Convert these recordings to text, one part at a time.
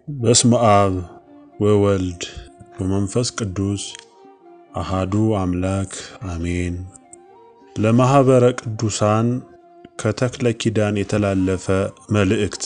በስመ አብ ወወልድ ወመንፈስ ቅዱስ አሃዱ አምላክ አሜን። ለማኅበረ ቅዱሳን ከተክለ ኪዳን የተላለፈ መልእክት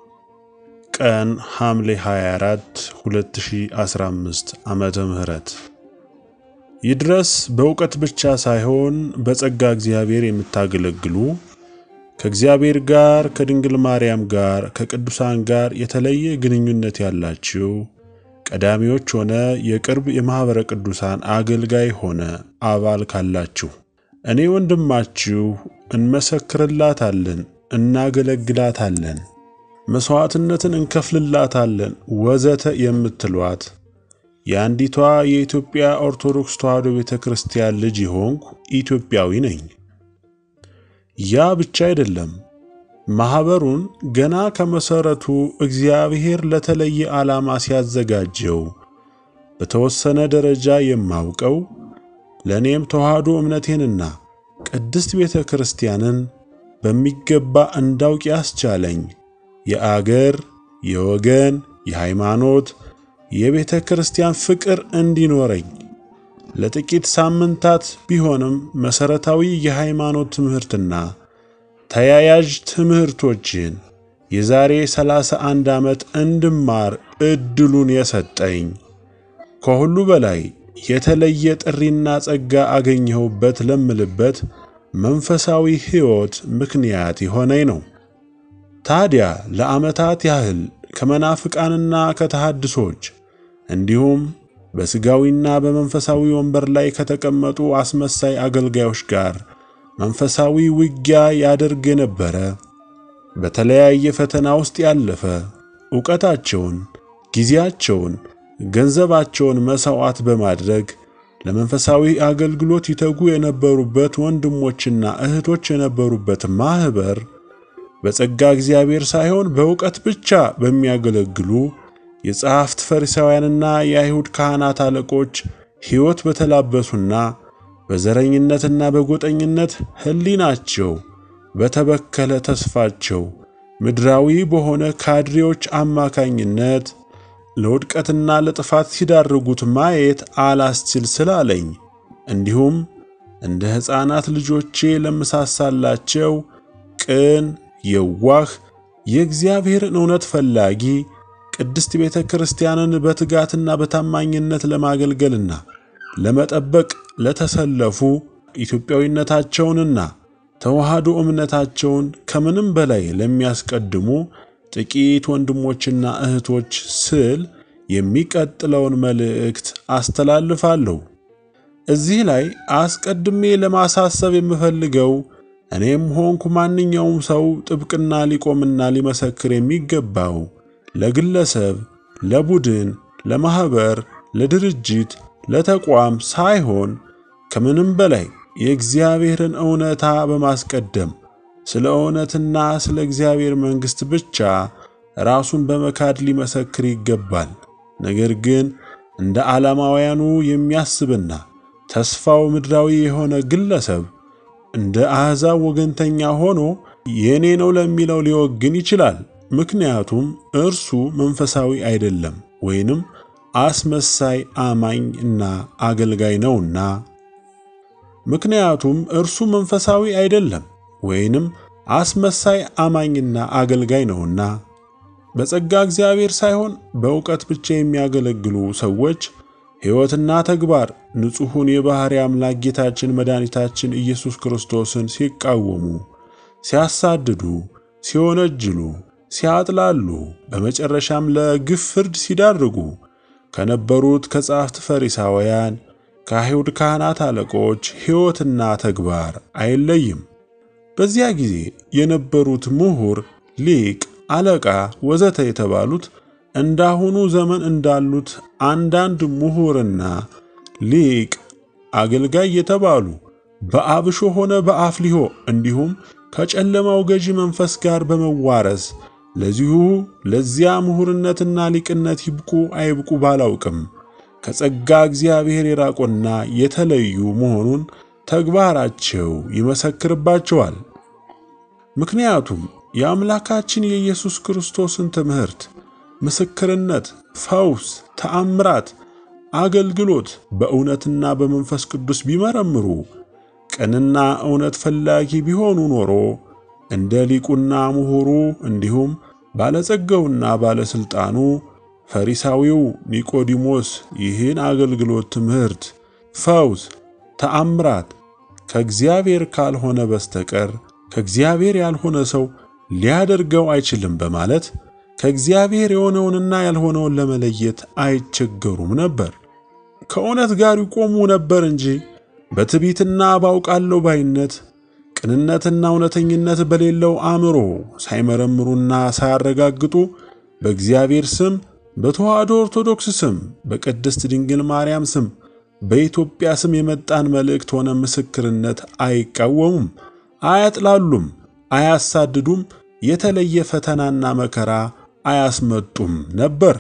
ቀን ሐምሌ 24 2015 ዓመተ ምህረት ይድረስ በእውቀት ብቻ ሳይሆን በጸጋ እግዚአብሔር የምታገለግሉ ከእግዚአብሔር ጋር ከድንግል ማርያም ጋር ከቅዱሳን ጋር የተለየ ግንኙነት ያላችሁ ቀዳሚዎች ሆነ የቅርብ የማኅበረ ቅዱሳን አገልጋይ ሆነ አባል ካላችሁ እኔ ወንድማችሁ እንመሰክርላታለን፣ እናገለግላታለን፣ መሥዋዕትነትን እንከፍልላታለን ወዘተ የምትሏት የአንዲቷ የኢትዮጵያ ኦርቶዶክስ ተዋሕዶ ቤተ ክርስቲያን ልጅ የሆንኩ ኢትዮጵያዊ ነኝ። ያ ብቻ አይደለም። ማኅበሩን ገና ከመሠረቱ እግዚአብሔር ለተለየ ዓላማ ሲያዘጋጀው በተወሰነ ደረጃ የማውቀው ለእኔም ተዋሕዶ እምነቴንና ቅድስት ቤተ ክርስቲያንን በሚገባ እንዳውቅ ያስቻለኝ የአገር፣ የወገን፣ የሃይማኖት፣ የቤተ ክርስቲያን ፍቅር እንዲኖረኝ ለጥቂት ሳምንታት ቢሆንም መሠረታዊ የሃይማኖት ትምህርትና ተያያዥ ትምህርቶችን የዛሬ 31 ዓመት እንድማር ዕድሉን የሰጠኝ ከሁሉ በላይ የተለየ ጥሪና ጸጋ አገኘሁበት ለምልበት መንፈሳዊ ሕይወት ምክንያት የሆነኝ ነው። ታዲያ ለዓመታት ያህል ከመናፍቃንና ከተሐድሶች እንዲሁም በሥጋዊና በመንፈሳዊ ወንበር ላይ ከተቀመጡ አስመሳይ አገልጋዮች ጋር መንፈሳዊ ውጊያ ያደርግ የነበረ በተለያየ ፈተና ውስጥ ያለፈ ዕውቀታቸውን፣ ጊዜያቸውን፣ ገንዘባቸውን መሥዋዕት በማድረግ ለመንፈሳዊ አገልግሎት ይተጉ የነበሩበት ወንድሞችና እህቶች የነበሩበት ማኅበር በጸጋ እግዚአብሔር ሳይሆን በዕውቀት ብቻ በሚያገለግሉ የጸሐፍት ፈሪሳውያንና የአይሁድ ካህናት አለቆች ሕይወት በተላበሱና በዘረኝነትና በጎጠኝነት ሕሊናቸው በተበከለ ተስፋቸው ምድራዊ በሆነ ካድሬዎች አማካኝነት ለውድቀትና ለጥፋት ሲዳርጉት ማየት አላስችል ስላለኝ እንዲሁም እንደ ሕፃናት ልጆቼ ለምሳሳላቸው ቅን፣ የዋህ፣ የእግዚአብሔርን እውነት ፈላጊ ቅድስት ቤተ ክርስቲያንን በትጋትና በታማኝነት ለማገልገልና ለመጠበቅ ለተሰለፉ ኢትዮጵያዊነታቸውንና ተዋሕዶ እምነታቸውን ከምንም በላይ ለሚያስቀድሙ ጥቂት ወንድሞችና እህቶች ስል የሚቀጥለውን መልእክት አስተላልፋለሁ። እዚህ ላይ አስቀድሜ ለማሳሰብ የምፈልገው እኔም ሆንኩ ማንኛውም ሰው ጥብቅና ሊቆምና ሊመሰክር የሚገባው ለግለሰብ፣ ለቡድን፣ ለማኅበር፣ ለድርጅት፣ ለተቋም ሳይሆን ከምንም በላይ የእግዚአብሔርን እውነታ በማስቀደም ስለ እውነትና ስለ እግዚአብሔር መንግሥት ብቻ ራሱን በመካድ ሊመሰክር ይገባል። ነገር ግን እንደ ዓላማውያኑ የሚያስብና ተስፋው ምድራዊ የሆነ ግለሰብ እንደ አሕዛብ ወገንተኛ ሆኖ የእኔ ነው ለሚለው ሊወግን ይችላል። ምክንያቱም እርሱ መንፈሳዊ አይደለም ወይንም አስመሳይ አማኝ እና አገልጋይ ነውና። ምክንያቱም እርሱ መንፈሳዊ አይደለም ወይንም አስመሳይ አማኝና አገልጋይ ነውና። በጸጋ እግዚአብሔር ሳይሆን በእውቀት ብቻ የሚያገለግሉ ሰዎች ሕይወትና ተግባር ንጹሑን የባሕርይ አምላክ ጌታችን መድኃኒታችን ኢየሱስ ክርስቶስን ሲቃወሙ፣ ሲያሳድዱ፣ ሲወነጅሉ ሲያጥላሉ በመጨረሻም ለግፍ ፍርድ ሲዳርጉ ከነበሩት ከጸሐፍት ፈሪሳውያን ከአይሁድ ካህናት አለቆች ሕይወትና ተግባር አይለይም። በዚያ ጊዜ የነበሩት ምሁር፣ ሊቅ፣ አለቃ ወዘተ የተባሉት እንዳሁኑ ዘመን እንዳሉት አንዳንድ ምሁርና ሊቅ፣ አገልጋይ የተባሉ በአብሾ ሆነ በአፍሊሆ እንዲሁም ከጨለማው ገዢ መንፈስ ጋር በመዋረስ ለዚሁ ለዚያ ምሁርነትና ሊቅነት ይብቁ አይብቁ ባላውቅም ከጸጋ እግዚአብሔር የራቁና የተለዩ መሆኑን ተግባራቸው ይመሰክርባቸዋል። ምክንያቱም የአምላካችን የኢየሱስ ክርስቶስን ትምህርት ምስክርነት፣ ፈውስ፣ ተአምራት፣ አገልግሎት በእውነትና በመንፈስ ቅዱስ ቢመረምሩ ቅንና እውነት ፈላጊ ቢሆኑ ኖሮ እንደ ሊቁና ምሁሩ እንዲሁም ባለጸጋውና ባለሥልጣኑ ፈሪሳዊው ኒቆዲሞስ ይህን አገልግሎት፣ ትምህርት፣ ፈውስ፣ ተአምራት ከእግዚአብሔር ካልሆነ በስተቀር ከእግዚአብሔር ያልሆነ ሰው ሊያደርገው አይችልም በማለት ከእግዚአብሔር የሆነውንና ያልሆነውን ለመለየት አይቸገሩም ነበር። ከእውነት ጋር ይቆሙ ነበር እንጂ በትዕቢትና ባውቃለሁ ባይነት ቅንነትና እውነተኝነት በሌለው አእምሮ ሳይመረምሩና ሳያረጋግጡ በእግዚአብሔር ስም በተዋሕዶ ኦርቶዶክስ ስም በቅድስት ድንግል ማርያም ስም በኢትዮጵያ ስም የመጣን መልእክት ሆነ ምስክርነት አይቃወሙም፣ አያጥላሉም፣ አያሳድዱም፣ የተለየ ፈተናና መከራ አያስመጡም ነበር።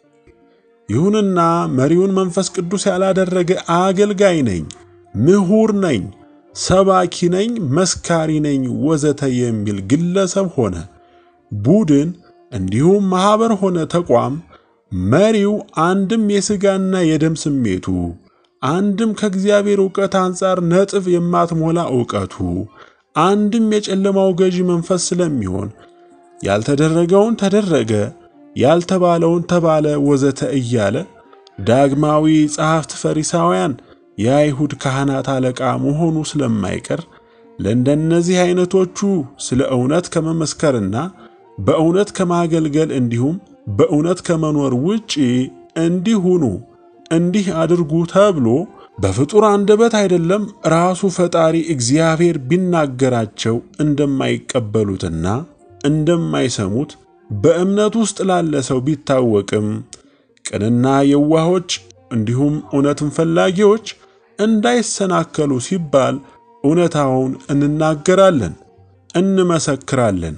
ይሁንና መሪውን መንፈስ ቅዱስ ያላደረገ አገልጋይ ነኝ፣ ምሁር ነኝ፣ ሰባኪ ነኝ፣ መስካሪ ነኝ ወዘተ የሚል ግለሰብ ሆነ ቡድን እንዲሁም ማኅበር ሆነ ተቋም መሪው አንድም የሥጋና የደም ስሜቱ አንድም ከእግዚአብሔር ዕውቀት አንጻር ነጥብ የማትሞላ ዕውቀቱ አንድም የጨለማው ገዢ መንፈስ ስለሚሆን ያልተደረገውን ተደረገ፣ ያልተባለውን ተባለ ወዘተ እያለ ዳግማዊ ጸሐፍት ፈሪሳውያን የአይሁድ ካህናት አለቃ መሆኑ ስለማይቀር ለእንደነዚህ አይነቶቹ ስለ እውነት ከመመስከርና በእውነት ከማገልገል እንዲሁም በእውነት ከመኖር ውጪ እንዲሁኑ እንዲህ አድርጉ ተብሎ በፍጡር አንደበት አይደለም ራሱ ፈጣሪ እግዚአብሔር ቢናገራቸው እንደማይቀበሉትና እንደማይሰሙት በእምነት ውስጥ ላለ ሰው ቢታወቅም ቅንና የዋሆች እንዲሁም እውነትን ፈላጊዎች እንዳይሰናከሉ ሲባል እውነታውን እንናገራለን፣ እንመሰክራለን።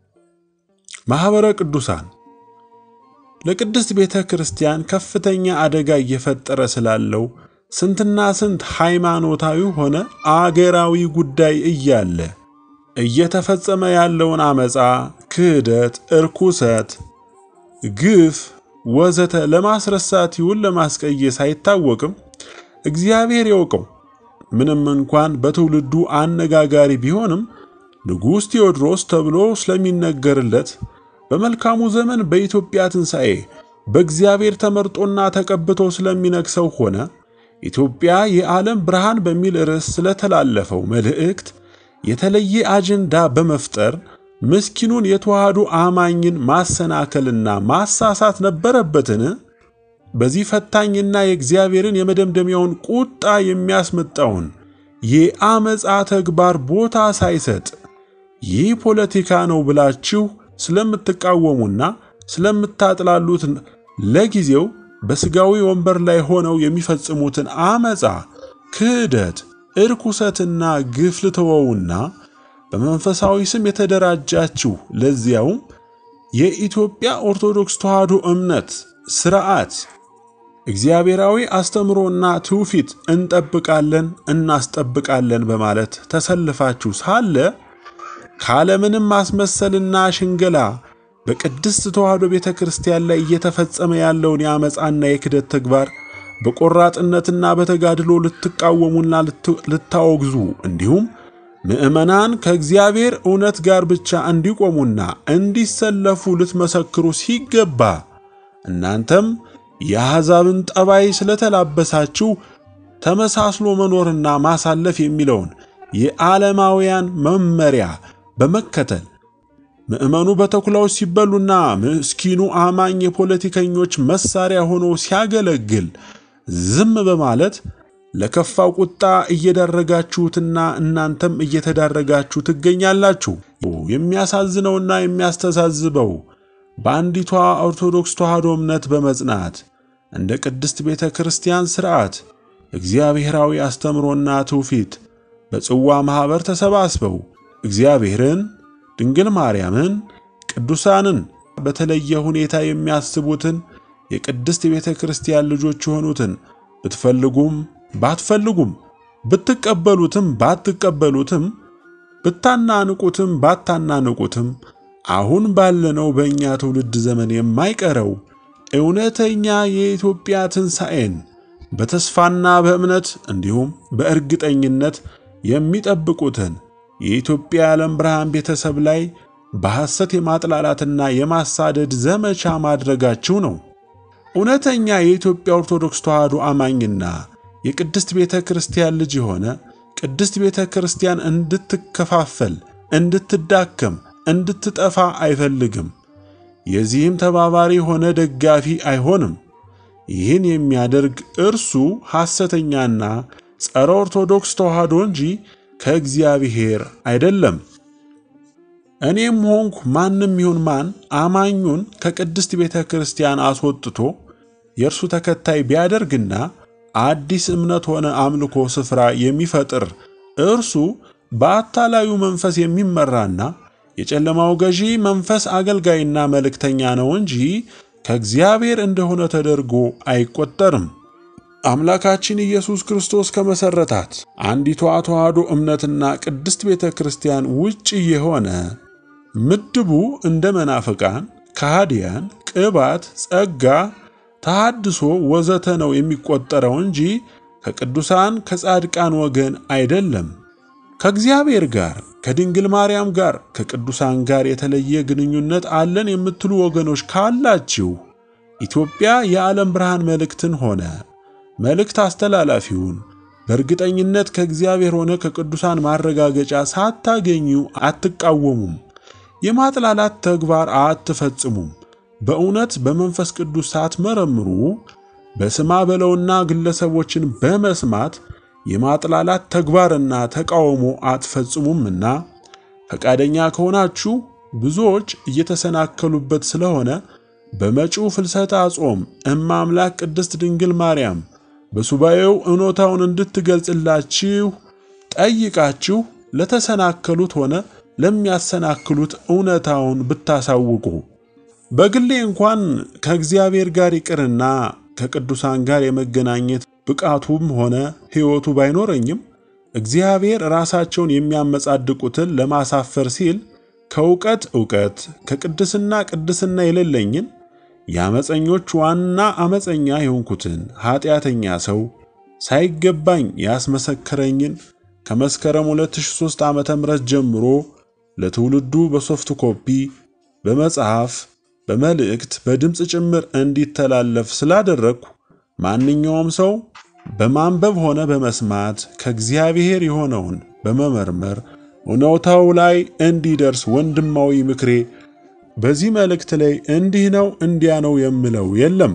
ማኅበረ ቅዱሳን ለቅድስት ቤተ ክርስቲያን ከፍተኛ አደጋ እየፈጠረ ስላለው ስንትና ስንት ሃይማኖታዊ ሆነ አገራዊ ጉዳይ እያለ እየተፈጸመ ያለውን አመፃ፣ ክህደት፣ እርኩሰት፣ ግፍ ወዘተ ለማስረሳት ይሁን ለማስቀየስ አይታወቅም። እግዚአብሔር ያውቀው። ምንም እንኳን በትውልዱ አነጋጋሪ ቢሆንም ንጉሥ ቴዎድሮስ ተብሎ ስለሚነገርለት በመልካሙ ዘመን በኢትዮጵያ ትንሣኤ በእግዚአብሔር ተመርጦና ተቀብቶ ስለሚነግሰው ሆነ ኢትዮጵያ የዓለም ብርሃን በሚል ርዕስ ስለተላለፈው መልእክት የተለየ አጀንዳ በመፍጠር ምስኪኑን የተዋህዶ አማኝን ማሰናከልና ማሳሳት ነበረበትን? በዚህ ፈታኝና የእግዚአብሔርን የመደምደሚያውን ቁጣ የሚያስመጣውን የአመፃ ተግባር ቦታ ሳይሰጥ ይህ ፖለቲካ ነው ብላችሁ ስለምትቃወሙና ስለምታጥላሉት ለጊዜው በሥጋዊ ወንበር ላይ ሆነው የሚፈጽሙትን አመፃ፣ ክህደት፣ እርኩሰትና ግፍ ልተወውና በመንፈሳዊ ስም የተደራጃችሁ ለዚያውም የኢትዮጵያ ኦርቶዶክስ ተዋሕዶ እምነት ሥርዓት እግዚአብሔራዊ አስተምሮና ትውፊት እንጠብቃለን እናስጠብቃለን በማለት ተሰልፋችሁ ሳለ ካለምንም ማስመሰልና ሽንገላ በቅድስት ተዋሕዶ ቤተ ክርስቲያን ላይ እየተፈጸመ ያለውን የአመፃና የክደት ተግባር በቆራጥነትና በተጋድሎ ልትቃወሙና ልታወግዙ እንዲሁም ምዕመናን ከእግዚአብሔር እውነት ጋር ብቻ እንዲቆሙና እንዲሰለፉ ልትመሰክሩ ሲገባ እናንተም የአሕዛብን ጠባይ ስለተላበሳችሁ ተመሳስሎ መኖርና ማሳለፍ የሚለውን የዓለማውያን መመሪያ በመከተል ምዕመኑ በተኩላዎች ሲበሉና ምስኪኑ አማኝ የፖለቲከኞች መሳሪያ ሆኖ ሲያገለግል ዝም በማለት ለከፋው ቁጣ እየዳረጋችሁትና እናንተም እየተዳረጋችሁ ትገኛላችሁ። የሚያሳዝነውና የሚያስተዛዝበው በአንዲቷ ኦርቶዶክስ ተዋሕዶ እምነት በመጽናት እንደ ቅድስት ቤተ ክርስቲያን ሥርዓት እግዚአብሔራዊ አስተምሮና ትውፊት በጽዋ ማኅበር ተሰባስበው እግዚአብሔርን፣ ድንግል ማርያምን፣ ቅዱሳንን በተለየ ሁኔታ የሚያስቡትን የቅድስት ቤተ ክርስቲያን ልጆች የሆኑትን ብትፈልጉም ባትፈልጉም ብትቀበሉትም ባትቀበሉትም ብታናንቁትም ባታናንቁትም አሁን ባለነው በእኛ ትውልድ ዘመን የማይቀረው እውነተኛ የኢትዮጵያ ትንሣኤን በተስፋና በእምነት እንዲሁም በእርግጠኝነት የሚጠብቁትን የኢትዮጵያ የዓለም ብርሃን ቤተሰብ ላይ በሐሰት የማጥላላትና የማሳደድ ዘመቻ ማድረጋችሁ ነው። እውነተኛ የኢትዮጵያ ኦርቶዶክስ ተዋሕዶ አማኝና የቅድስት ቤተ ክርስቲያን ልጅ የሆነ ቅድስት ቤተ ክርስቲያን እንድትከፋፈል፣ እንድትዳከም፣ እንድትጠፋ አይፈልግም። የዚህም ተባባሪ ሆነ ደጋፊ አይሆንም። ይህን የሚያደርግ እርሱ ሐሰተኛና ጸረ ኦርቶዶክስ ተዋሕዶ እንጂ ከእግዚአብሔር አይደለም። እኔም ሆንኩ ማንም ይሁን ማን አማኙን ከቅድስት ቤተ ክርስቲያን አስወጥቶ የእርሱ ተከታይ ቢያደርግና አዲስ እምነት ሆነ አምልኮ ስፍራ የሚፈጥር እርሱ በአታላዩ መንፈስ የሚመራና የጨለማው ገዢ መንፈስ አገልጋይና መልእክተኛ ነው እንጂ ከእግዚአብሔር እንደሆነ ተደርጎ አይቆጠርም። አምላካችን ኢየሱስ ክርስቶስ ከመሠረታት አንዲቷ ተዋሕዶ እምነትና ቅድስት ቤተ ክርስቲያን ውጭ የሆነ ምድቡ እንደ መናፍቃን፣ ከሃዲያን፣ ቅባት፣ ጸጋ፣ ተሐድሶ ወዘተ ነው የሚቆጠረው እንጂ ከቅዱሳን ከጻድቃን ወገን አይደለም። ከእግዚአብሔር ጋር ከድንግል ማርያም ጋር ከቅዱሳን ጋር የተለየ ግንኙነት አለን የምትሉ ወገኖች ካላችሁ ኢትዮጵያ የዓለም ብርሃን መልእክትን ሆነ መልእክት አስተላላፊውን በእርግጠኝነት ከእግዚአብሔር ሆነ ከቅዱሳን ማረጋገጫ ሳታገኙ አትቃወሙም። የማጥላላት ተግባር አትፈጽሙም። በእውነት በመንፈስ ቅዱስ ሳትመረምሩ በስማ በለውና ግለሰቦችን በመስማት የማጥላላት ተግባርና ተቃውሞ አትፈጽሙምና ፈቃደኛ ከሆናችሁ ብዙዎች እየተሰናከሉበት ስለሆነ በመጪው ፍልሰታ ጾም እመ አምላክ ቅድስት ድንግል ማርያም በሱባኤው እውነታውን እንድትገልጽላችሁ ጠይቃችሁ ለተሰናከሉት ሆነ ለሚያሰናክሉት እውነታውን ብታሳውቁ በግሌ እንኳን ከእግዚአብሔር ጋር ይቅርና ከቅዱሳን ጋር የመገናኘት ብቃቱም ሆነ ሕይወቱ ባይኖረኝም እግዚአብሔር ራሳቸውን የሚያመጻድቁትን ለማሳፈር ሲል ከእውቀት እውቀት ከቅድስና ቅድስና የሌለኝን የአመፀኞች ዋና አመፀኛ የሆንኩትን ኀጢአተኛ ሰው ሳይገባኝ ያስመሰከረኝን ከመስከረም 2003 ዓመተ ምህረት ጀምሮ ለትውልዱ በሶፍት ኮፒ፣ በመጽሐፍ፣ በመልእክት፣ በድምፅ ጭምር እንዲተላለፍ ስላደረግኩ ማንኛውም ሰው በማንበብ ሆነ በመስማት ከእግዚአብሔር የሆነውን በመመርመር እውነታው ላይ እንዲደርስ ወንድማዊ ምክሬ በዚህ መልእክት ላይ እንዲህ ነው እንዲያ ነው የምለው የለም።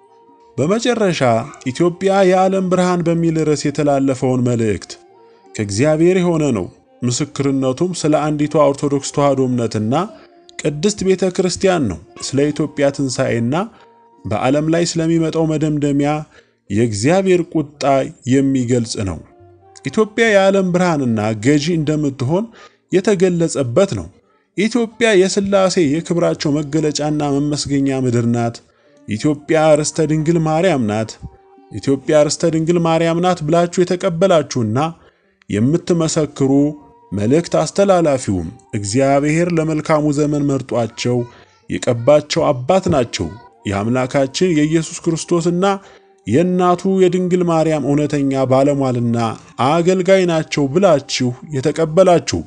በመጨረሻ ኢትዮጵያ የዓለም ብርሃን በሚል ርዕስ የተላለፈውን መልእክት ከእግዚአብሔር የሆነ ነው። ምስክርነቱም ስለ አንዲቷ ኦርቶዶክስ ተዋሕዶ እምነትና ቅድስት ቤተ ክርስቲያን ነው። ስለ ኢትዮጵያ ትንሣኤና በዓለም ላይ ስለሚመጣው መደምደሚያ የእግዚአብሔር ቁጣ የሚገልጽ ነው። ኢትዮጵያ የዓለም ብርሃንና ገዢ እንደምትሆን የተገለጸበት ነው። ኢትዮጵያ የሥላሴ የክብራቸው መገለጫና መመስገኛ ምድር ናት። ኢትዮጵያ ርስተ ድንግል ማርያም ናት። ኢትዮጵያ ርስተ ድንግል ማርያም ናት ብላችሁ የተቀበላችሁና የምትመሰክሩ መልእክት አስተላላፊውም እግዚአብሔር ለመልካሙ ዘመን መርጧቸው የቀባቸው አባት ናቸው። የአምላካችን የኢየሱስ ክርስቶስና የእናቱ የድንግል ማርያም እውነተኛ ባለሟልና አገልጋይ ናቸው ብላችሁ የተቀበላችሁ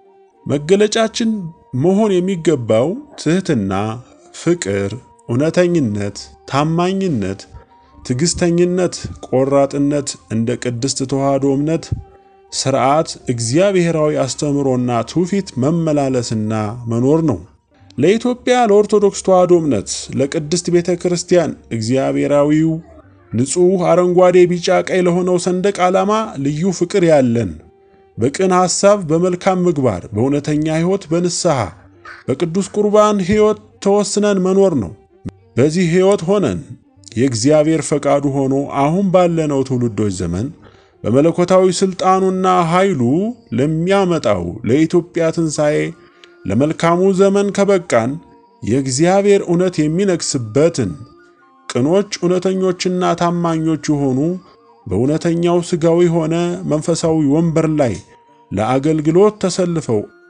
መገለጫችን መሆን የሚገባው ትሕትና፣ ፍቅር፣ እውነተኝነት፣ ታማኝነት፣ ትዕግሥተኝነት፣ ቆራጥነት፣ እንደ ቅድስት ተዋሕዶ እምነት ሥርዓት፣ እግዚአብሔራዊ አስተምሮና ትውፊት መመላለስና መኖር ነው። ለኢትዮጵያ ለኦርቶዶክስ ተዋሕዶ እምነት ለቅድስት ቤተ ክርስቲያን እግዚአብሔራዊው ንጹሕ አረንጓዴ፣ ቢጫ፣ ቀይ ለሆነው ሰንደቅ ዓላማ ልዩ ፍቅር ያለን በቅን ሐሳብ፣ በመልካም ምግባር፣ በእውነተኛ ሕይወት፣ በንስሐ በቅዱስ ቁርባን ሕይወት ተወስነን መኖር ነው። በዚህ ሕይወት ሆነን የእግዚአብሔር ፈቃዱ ሆኖ አሁን ባለነው ትውልዶች ዘመን በመለኮታዊ ሥልጣኑና ኃይሉ ለሚያመጣው ለኢትዮጵያ ትንሣኤ ለመልካሙ ዘመን ከበቃን የእግዚአብሔር እውነት የሚነግስበትን ቅኖች እውነተኞችና ታማኞች የሆኑ በእውነተኛው ሥጋዊ ሆነ መንፈሳዊ ወንበር ላይ ለአገልግሎት ተሰልፈው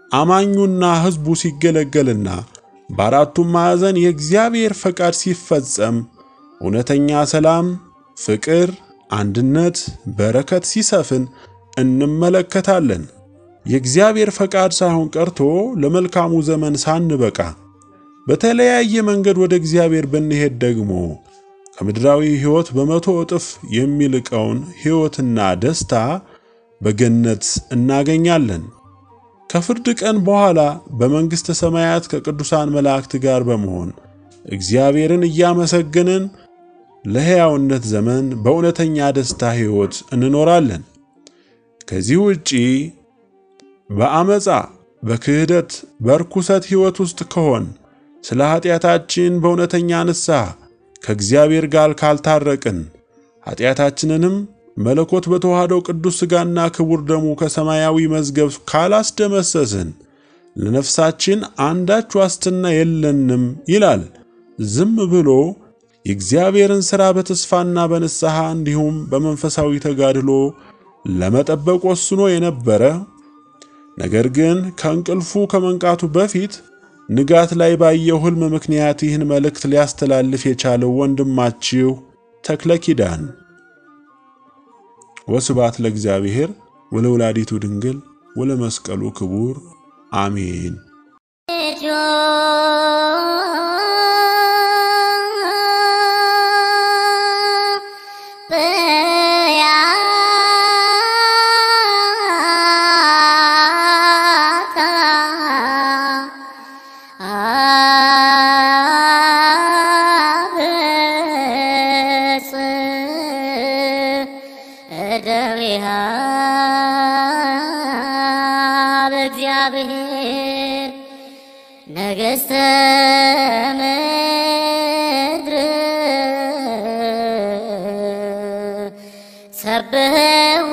አማኙና ሕዝቡ ሲገለገልና በአራቱም ማዕዘን የእግዚአብሔር ፈቃድ ሲፈጸም እውነተኛ ሰላም፣ ፍቅር፣ አንድነት፣ በረከት ሲሰፍን እንመለከታለን። የእግዚአብሔር ፈቃድ ሳይሆን ቀርቶ ለመልካሙ ዘመን ሳንበቃ በተለያየ መንገድ ወደ እግዚአብሔር ብንሄድ ደግሞ ከምድራዊ ሕይወት በመቶ እጥፍ የሚልቀውን ሕይወትና ደስታ በገነት እናገኛለን። ከፍርድ ቀን በኋላ በመንግሥተ ሰማያት ከቅዱሳን መላእክት ጋር በመሆን እግዚአብሔርን እያመሰገንን ለሕያውነት ዘመን በእውነተኛ ደስታ ሕይወት እንኖራለን። ከዚህ ውጪ በአመፃ፣ በክህደት፣ በርኩሰት ሕይወት ውስጥ ከሆን ስለ ኀጢአታችን በእውነተኛ ንስሐ ከእግዚአብሔር ጋር ካልታረቅን ኀጢአታችንንም መለኮት በተዋህደው ቅዱስ ሥጋና ክቡር ደሙ ከሰማያዊ መዝገብ ካላስደመሰስን ለነፍሳችን አንዳች ዋስትና የለንም ይላል። ዝም ብሎ የእግዚአብሔርን ሥራ በተስፋና በንስሐ እንዲሁም በመንፈሳዊ ተጋድሎ ለመጠበቅ ወስኖ የነበረ ነገር ግን ከእንቅልፉ ከመንቃቱ በፊት ንጋት ላይ ባየው ሕልም ምክንያት ይህን መልእክት ሊያስተላልፍ የቻለው ወንድማችሁ ተክለ ኪዳን። ወስብሐት ለእግዚአብሔር ወለወላዲቱ ድንግል ወለመስቀሉ ክቡር አሜን። እግዚአብሔር ነገሥተ ምድር ሰብሕዎ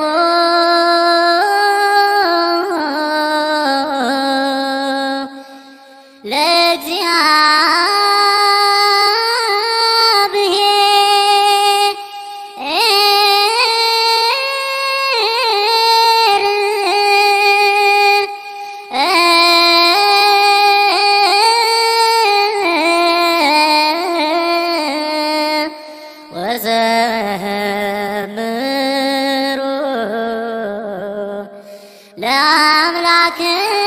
ወዘምሩ ለአምላክ